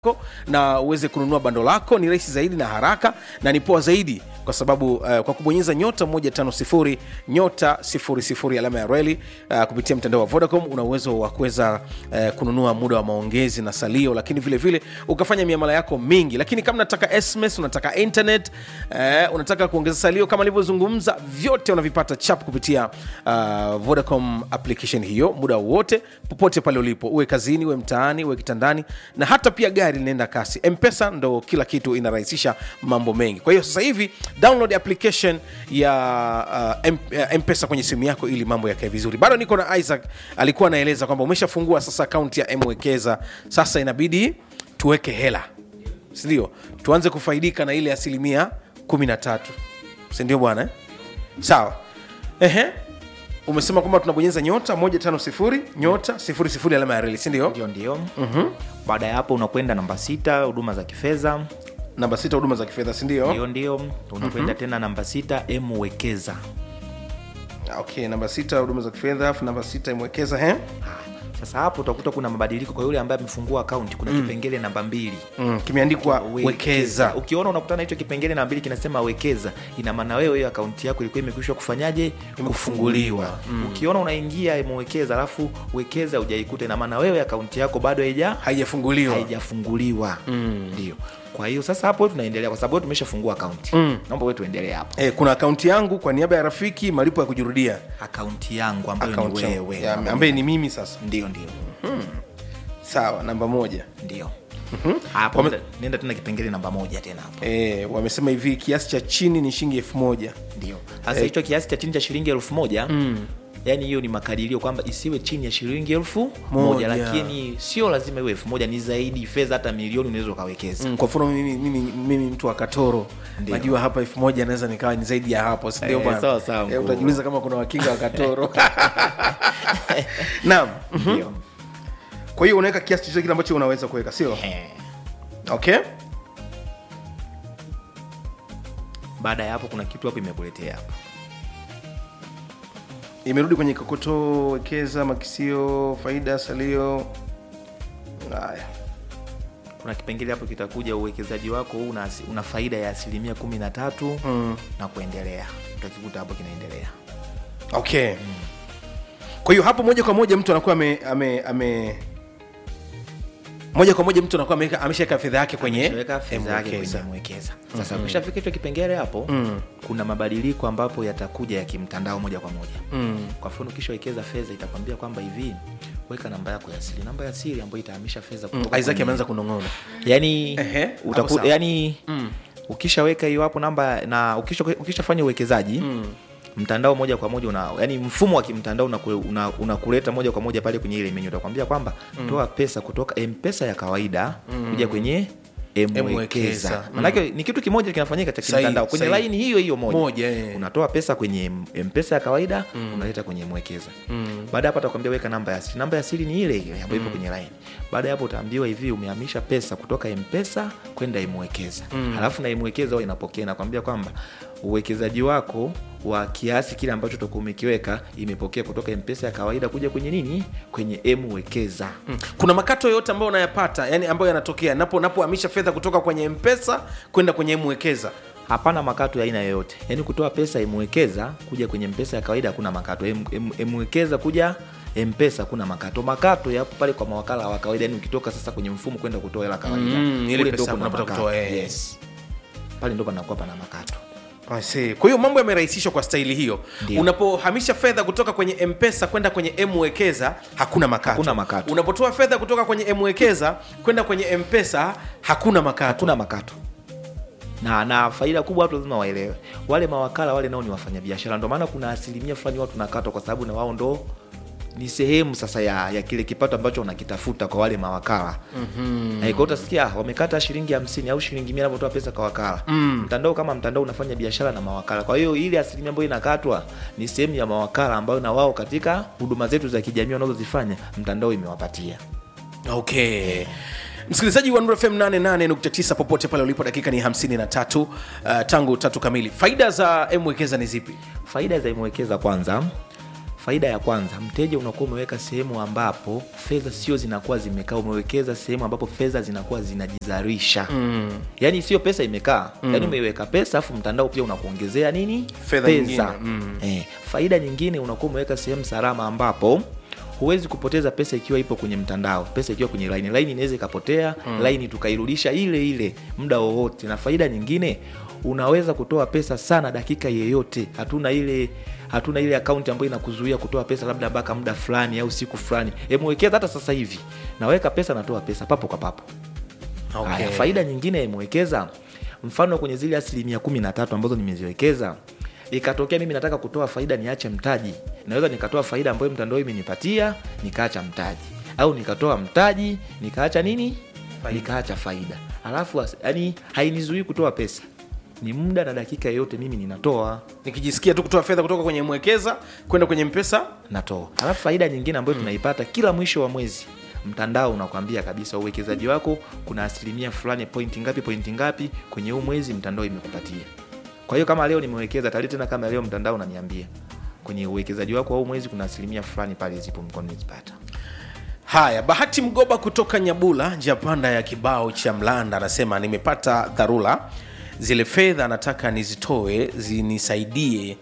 yako na uweze kununua bando lako ni rahisi zaidi na haraka na ni poa zaidi kwa sababu uh, kwa kubonyeza nyota 150 nyota 00 alama ya reli uh, kupitia mtandao wa vodacom una uwezo wa kuweza uh, kununua muda wa maongezi na salio lakini vile vile ukafanya miamala yako mingi lakini kama unataka sms unataka internet uh, unataka kuongeza salio kama alivyozungumza vyote unavipata chap kupitia uh, vodacom application hiyo muda wote popote pale ulipo uwe kazini uwe mtaani uwe kitandani na hata pia gari linaenda kasi mpesa ndo kila kitu inarahisisha mambo mengi kwa hiyo sasa hivi download application ya uh, M- ya mpesa kwenye simu yako ili mambo yakae vizuri bado niko na isaac alikuwa anaeleza kwamba umeshafungua sasa akaunti ya mwekeza sasa inabidi tuweke hela sindio tuanze kufaidika na ile asilimia 13 sindio bwana eh? sawa Ehe. umesema kwamba tunabonyeza nyota 150 nyota 00 alama ya reli sindio ndio ndio baada ya hapo unakwenda namba sita huduma za kifedha namba sita huduma za kifedha sindio ndio ndio unakwenda tena namba sita mwekeza okay namba sita huduma za kifedha afu namba sita imwekeza he sasa hapo utakuta kuna mabadiliko kwa yule ambaye amefungua akaunti kuna kipengele namba mbili mm, kimeandikwa wekeza ukiona unakutana hicho kipengele namba mbili kinasema wekeza ina maana wewe hiyo akaunti yako ilikuwa imekwisha kufanyaje kufunguliwa ukiona unaingia mwekeza alafu wekeza hujaikuta ina maana wewe akaunti yako bado haija haijafunguliwa haijafunguliwa ndio kwa hiyo sasa hapo tunaendelea kwa sababu wewe tumeshafungua akaunti naomba wewe tuendelee hapo e, kuna akaunti yangu kwa niaba ya rafiki malipo ya kujirudia akaunti yangu ambayo ni Akaunti yangu. wewe Ya, ambaye ni mimi sasa ndio ndio sawa namba moja ndio hapo nenda- nenda tena kipengele namba moja tena hapo e, wamesema hivi kiasi cha chini ni shilingi elfu moja ndio sasa hicho kiasi cha chini cha shilingi elfu moja yaani hiyo ni makadirio kwamba isiwe chini ya shilingi elfu Moja. moja lakini sio lazima iwe elfu moja ni zaidi fedha hata milioni unaweza ukawekeza mm, kwa mfano mimi, mimi, mimi mtu wa katoro Ndio. najua hapa elfu moja naweza nikawa ni zaidi ya hapo sindio Eh, bwana? sawa, sawa, Eh, mkuu. utajiuliza kama kuna wakinga wa katoro naam ndio kwa hiyo unaweka kiasi chochote kile ambacho unaweza kuweka sio Eh. okay baada ya hapo kuna kitu hapo imekuletea hapo imerudi kwenye kokoto wekeza makisio faida salio haya kuna kipengele hapo kitakuja uwekezaji wako huu una, asi- una faida ya asilimia kumi na tatu mm. na kuendelea utakikuta hapo kinaendelea okay kwa hiyo hapo moja kwa moja mtu anakuwa ame, ame, ame moja kwa moja mtu anakuwa ameweka- ameshaweka fedha yake kwenye weka fedha yake M-Wekeza. kwenye mwekeza sasa ukishafika hicho kipengele hapo kuna mabadiliko ambapo yatakuja ya kimtandao moja kwa moja Mm. kwa mfano ukishawekeza fedha itakwambia kwamba hivi weka namba yako ya siri namba ya siri ambayo itahamisha fedha Mm, kutoka Isaac kwenye- ameanza kunong'ona yani Ehe, utaku- hapo sawa. yani ukishaweka hiyo hapo namba na ukisha- ukishafanya uwekezaji mtandao moja kwa moja una, yani mfumo wa kimtandao unakuleta una, unakuleta moja kwa moja pale kwenye ile menyu utakwambia kwamba toa pesa kutoka mpesa ya kawaida kuja kwenye M-Wekeza. mwekeza manake ni kitu kimoja kinafanyika cha Sahihi, kimtandao kwenye sahihi. laini hiyo hiyo moja, Moja, eh. unatoa pesa kwenye mpesa ya kawaida unaleta kwenye mwekeza baada ya hapo atakwambia weka namba ya siri namba ya siri ni ile ile ambayo ipo kwenye line baada ya hapo utaambiwa hivi umehamisha pesa kutoka mpesa kwenda imwekeza halafu na imwekeza huwa inapokea inakwambia kwamba uwekezaji wako wa kiasi kile ambacho utakuwa umekiweka imepokea kutoka mpesa ya kawaida kuja kwenye nini kwenye mwekeza kuna makato yoyote ambayo unayapata yani ambayo yanatokea napo napohamisha fedha kutoka kwenye mpesa kwenda kwenye mwekeza hapana makato ya aina yoyote yaani kutoa pesa imwekeza kuja kwenye mpesa ya kawaida hakuna makato Em- em- mwekeza kuja mpesa kuna makato makato yapo pale kwa mawakala wa kawaida yani ukitoka sasa kwenye mfumo kwenda kutoa hela kawaida Mm, ile kule pesa ndo kuna unapata makato. kutoa, eh. yes. pale ndo panakuwa pana makato I see. kwa hiyo mambo yamerahisishwa kwa staili hiyo Ndio. unapohamisha fedha kutoka kwenye mpesa kwenda kwenye mwekeza hakuna makato Hakuna makato. unapotoa fedha kutoka kwenye mwekeza kwenda kwenye mpesa hakuna makato hakuna makato na na faida kubwa watu lazima waelewe wale mawakala wale nao ni wafanyabiashara ndio maana kuna asilimia fulani watu nakatwa kwa sababu na wao ndo ni sehemu sasa ya, ya kile kipato ambacho wanakitafuta kwa wale mawakala mm-hmm. kwa utasikia "Ah, wamekata shilingi hamsini au shilingi mia anapotoa pesa kwa wakala mm. mtandao kama mtandao unafanya biashara na mawakala kwa hiyo ile asilimia ambayo inakatwa ni sehemu ya mawakala ambayo na wao katika huduma zetu za kijamii wanazozifanya mtandao imewapatia okay msikilizaji wa Nuru fm 88.9 popote pale ulipo dakika ni 53 uh, tangu tatu kamili faida za mwekeza ni zipi faida za imwekeza kwanza faida ya kwanza mteja unakuwa umeweka sehemu ambapo fedha sio zinakuwa zimekaa umewekeza sehemu ambapo fedha zinakuwa zinajizalisha mm. yaani sio pesa imekaa mm. yaani umeiweka pesa afu mtandao pia unakuongezea nini Fedha nyingine, mm. eh, faida nyingine unakuwa umeweka sehemu salama ambapo huwezi kupoteza pesa ikiwa ipo kwenye mtandao pesa ikiwa kwenye laini laini inaweza ikapotea mm. laini tukairudisha ile ile muda wowote na faida nyingine unaweza kutoa pesa sana dakika yeyote hatuna ile hatuna ile akaunti ambayo inakuzuia kutoa pesa labda mpaka muda fulani au siku fulani emwekeza hata sasa hivi naweka pesa natoa pesa papo kwa papo Okay. Haya, faida nyingine ya imewekeza mfano kwenye zile asilimia kumi na tatu ambazo nimeziwekeza ikatokea mimi nataka kutoa faida niache mtaji naweza nikatoa faida ambayo mtandao imenipatia nikaacha mtaji au nikatoa mtaji nikaacha nini nikaacha faida alafu as- yani hainizuii kutoa pesa ni muda na dakika yoyote mimi ninatoa nikijisikia tu kutoa fedha kutoka kwenye mwekeza kwenda kwenye mpesa natoa alafu faida nyingine ambayo tunaipata kila mwisho wa mwezi mtandao unakwambia kabisa uwekezaji wako kuna asilimia fulani pointi ngapi pointi ngapi kwenye huu mwezi mtandao imekupatia kwa hiyo kama leo nimewekeza tali tena kama leo mtandao unaniambia kwenye uwekezaji wako wa huu mwezi kuna asilimia fulani pale zipo mkono nizipata haya bahati mgoba kutoka nyabula njia panda ya kibao cha mlanda anasema nimepata dharura zile fedha nataka nizitoe zinisaidie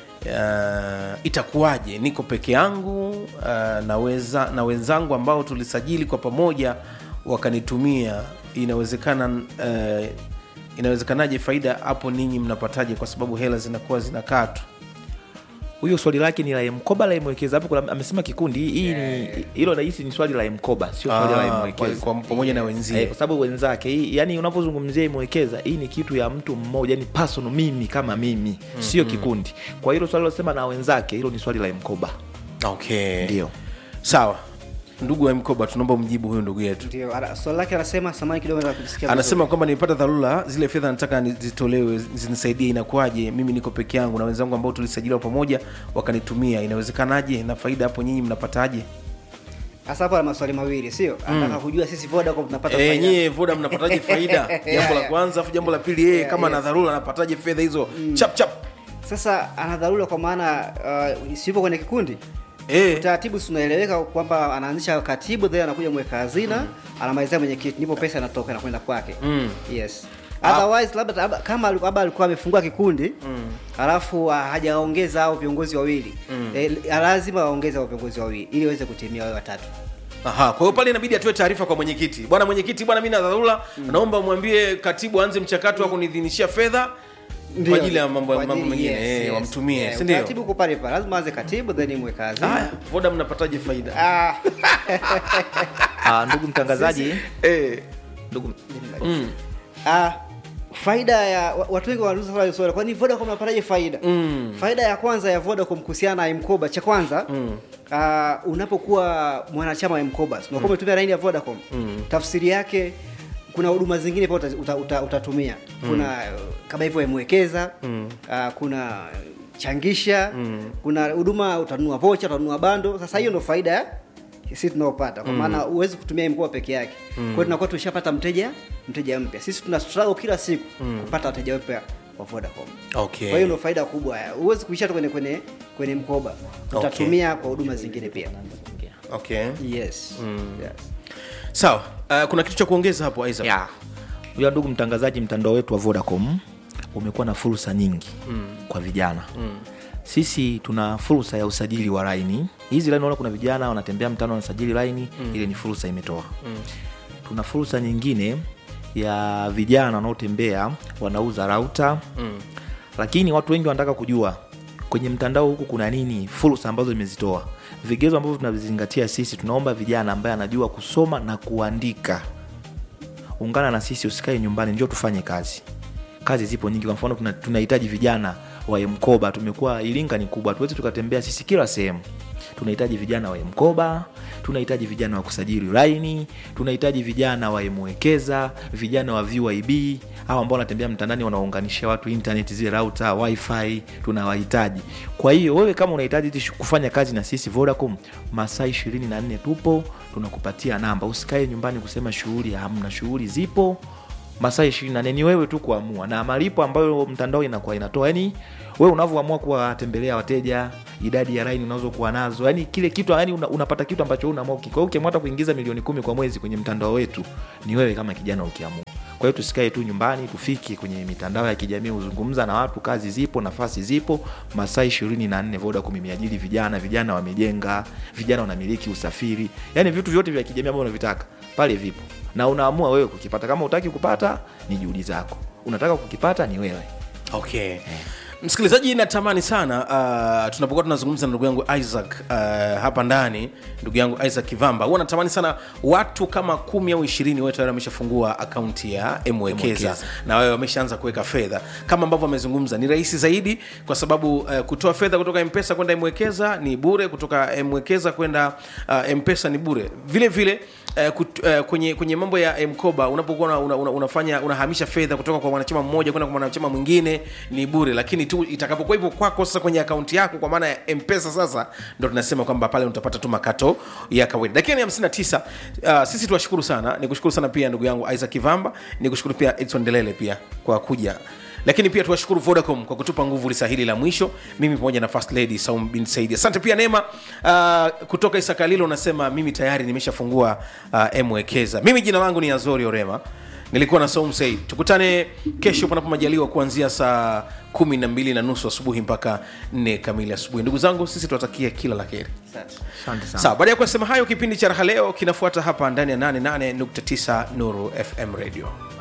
uh, itakuwaje niko peke yangu uh, naweza na wenzangu ambao tulisajili kwa pamoja wakanitumia inawezekana uh, inawezekanaje faida hapo ninyi mnapataje kwa sababu hela zinakuwa zinakaa tu huyo swali lake ni la mkoba la mwekeza hapo kuna- amesema kikundi hii ni hilo nahisi ni swali la mkoba sio swali la Ah, mwekeza kwa- kwa- pamoja na wenzie. Eh, kwa sababu wenzake hii yani unavyozungumzia imwekeza hii ni kitu ya mtu mmoja yani personal mimi kama mimi sio kikundi kwa hilo swali losema na wenzake hilo ni swali la mkoba okay ndio sawa ndugu wa mkoba tunaomba mjibu huyu ndugu yetu ndio ana- swali lake anasema samani kidogo nataka kusikia anasema kwamba nimepata dharura zile fedha nataka ni- zitolewe zinisaidie inakuwaje mimi niko peke yangu na wenzangu ambao tulisajiliwa pamoja wakanitumia inawezekanaje na faida hapo nyinyi mnapataje hasa hapa ana maswali mawili sio anataka kujua sisi Vodacom tunapata Eh, faida. nyie voda mnapataje faida jambo la kwanza afu jambo la pili yeye Yeah, kama yeah. na dharura anapataje fedha hizo chap chap sasa ana dharura kwa maana uh, siupo kwenye kikundi eh, utaratibu si unaeleweka kwamba anaanzisha katibu then anakuja mweka hazina anamalizia mwenyekiti ndipo pesa inatoka inakwenda kwake Mm. yes otherwise labda labda- kama alikuwa- labda alikuwa amefungua kikundi halafu ah, hajaongeza au viongozi wawili eh, lazima waongeze hao viongozi wawili ili waweze kutimia wale watatu Aha, kwa hiyo pale inabidi atoe taarifa kwa mwenyekiti. Bwana mwenyekiti, bwana mimi na dharura, naomba mwambie katibu aanze mchakato wa kunidhinishia fedha Ndio, kwa ajili ya mambo kwa mambo ajili- mengine yes, eh, yes. wamtumie, Eh, si ndio? utaratibu uko pale pale lazima aanze katibu then mweka hazina Haya, Voda mnapataje faida? Ah, ah, ndugu mtangazaji Eh, ndugu mm, ah, faida ya wa- watu wengi wanauliza swali swali kwani Vodacom unapataje faida mm, faida ya kwanza ya Vodacom kuhusiana na mkoba cha kwanza mm. uh, unapokuwa mwanachama wa mkoba unakuwa umetumia laini ya Vodacom Mm. tafsiri yake kuna huduma zingine pia uta, uta, uta, utatumia kuna uh, kama hivyo mwekeza Mm. uh, kuna changisha Mm. kuna huduma utanunua vocha utanunua bando sasa hiyo ndo faida ya sisi tunaopata kwa maana huwezi kutumia mkoba peke yake kwa hiyo tunakuwa tushapata mteja mteja mpya sisi tuna struggle kila siku kupata wateja wapya wa Vodacom Okay. kwa hiyo ndo faida kubwa huwezi kuisha tu kwenye kwenye kwenye mkoba utatumia kwa huduma zingine pia Okay. yes. yes. Sawa. Uh, kuna kitu cha kuongeza hapo Isaac? ya huyo ndugu mtangazaji mtandao wetu wa vodacom umekuwa na fursa nyingi mm. kwa vijana mm. sisi tuna fursa ya usajili wa laini hizi laini naona kuna vijana wanatembea mtano wanasajili laini mm. ile ni fursa imetoa mm. tuna fursa nyingine ya vijana wanaotembea wanauza rauta mm. lakini watu wengi wanataka kujua kwenye mtandao huku kuna nini fursa ambazo imezitoa vigezo ambavyo tunavizingatia sisi tunaomba vijana ambaye anajua kusoma na kuandika ungana na sisi usikae nyumbani njoo tufanye kazi kazi zipo nyingi kwa mfano tuna- tunahitaji vijana wa mkoba tumekuwa iringa ni kubwa tuwezi tukatembea sisi kila sehemu tunahitaji vijana wa mkoba tunahitaji vijana wa kusajili laini tunahitaji vijana wa mwekeza vijana wa vyib au ambao wanatembea mtandani wanaunganisha watu internet zile rauta wifi tunawahitaji kwa hiyo wewe kama unahitaji hizi shu- kufanya kazi na sisi vodacom masaa ishirini na nne tupo tunakupatia namba usikae nyumbani kusema shughuli hamna shughuli zipo masaa ishirini na nne ni wewe tu kuamua na malipo ambayo mtandao inakuwa inatoa yani wewe unavyoamua kuwatembelea wateja idadi ya laini unazokuwa nazo yani kile kitu yani una, unapata kitu ambacho unaamua kwa hiyo ukiamua hata kuingiza milioni kumi kwa mwezi kwenye mtandao wetu ni wewe kama kijana ukiamua kwa hiyo tusikae tu nyumbani tufike kwenye mitandao ya kijamii huzungumza na watu kazi zipo nafasi zipo masaa ishirini na nne vodacom imeajiri vijana vijana wamejenga vijana wanamiliki usafiri yani vitu vyote vya kijamii ambavyo unavitaka pale vipo na unaamua wewe kukipata kama utaki kupata ni juhudi zako unataka kukipata ni wewe okay msikilizaji natamani sana uh, tunapokuwa tunazungumza na ndugu yangu isaac uh, hapa ndani ndugu yangu isaac kivamba huwa natamani sana watu kama kumi au ishirini wewe tayari wameshafungua akaunti ya mwekeza Mwekeza. na wewe wameshaanza kuweka fedha kama ambavyo amezungumza ni rahisi zaidi kwa sababu uh, kutoa fedha kutoka mpesa kwenda mwekeza ni bure kutoka mwekeza kwenda uh, mpesa ni bure vile vile Uh, kut, uh, kwenye kwenye mambo ya mkoba unapokuwa una, una, una, unafanya unahamisha fedha kutoka kwa mwanachama mmoja kwenda kwa mwanachama mwingine ni bure lakini tu itakapokuwa hivyo kwako sasa kwenye akaunti yako kwa maana ya mpesa sasa ndo tunasema kwamba pale utapata tu makato ya kawaida dakika ni 59 uh, sisi tuwashukuru sana nikushukuru sana pia ndugu yangu isaac kivamba nikushukuru pia edson delele pia kwa kuja lakini pia tuwashukuru vodacom kwa kutupa nguvu lisa hili la mwisho mimi pamoja na first lady saum bin saidi asante pia neema uh, kutoka isakalilo unasema mimi tayari nimeshafungua uh, mwekeza mimi jina langu ni azori orema nilikuwa na saum said tukutane kesho panapo majaliwa kuanzia saa kumi na mbili na nusu asubuhi mpaka nne kamili asubuhi ndugu zangu sisi tunatakia kila la heri asante sana sawa baada ya kusema hayo kipindi cha raha leo kinafuata hapa ndani ya 88.9 nuru fm radio